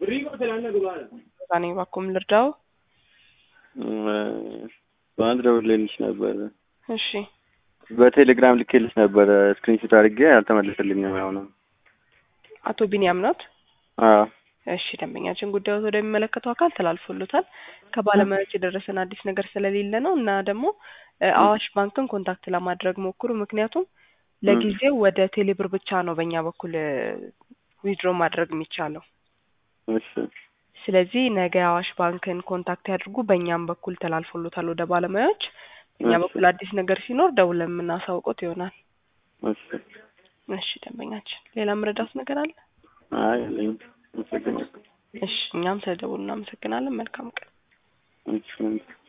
እኔ ባኩም ልርዳው። በአንድ ደውዬልሽ ነበር። እሺ በቴሌግራም ልኬልሽ ነበረ ስክሪንሾት አድርጌ አልተመለሰልኝም። አሁንም አቶ ቢኒያም ኖት? አዎ እሺ ደንበኛችን ጉዳዩ ወደሚመለከተው አካል ተላልፎሎታል። ከባለሙያዎች የደረሰን አዲስ ነገር ስለሌለ ነው እና ደግሞ እ አዋሽ ባንክን ኮንታክት ለማድረግ ሞክሩ። ምክንያቱም ለጊዜው ወደ ቴሌብር ብቻ ነው በእኛ በኩል ዊድሮ ማድረግ የሚቻለው። እሺ ስለዚህ ነገ አዋሽ ባንክን ኮንታክት ያድርጉ። በእኛም በኩል ተላልፎሎታል ወደ ባለሙያዎች። በእኛ እሺ። በኩል አዲስ ነገር ሲኖር ደውለን የምናሳውቆት ይሆናል። እሺ። እሺ ደንበኛችን፣ ሌላ ምረዳት ነገር አለ? አይ የለኝም። አመሰግናለሁ። እሺ እኛም ስለደውሉ እናመሰግናለን። መልካም ቀን። እሺ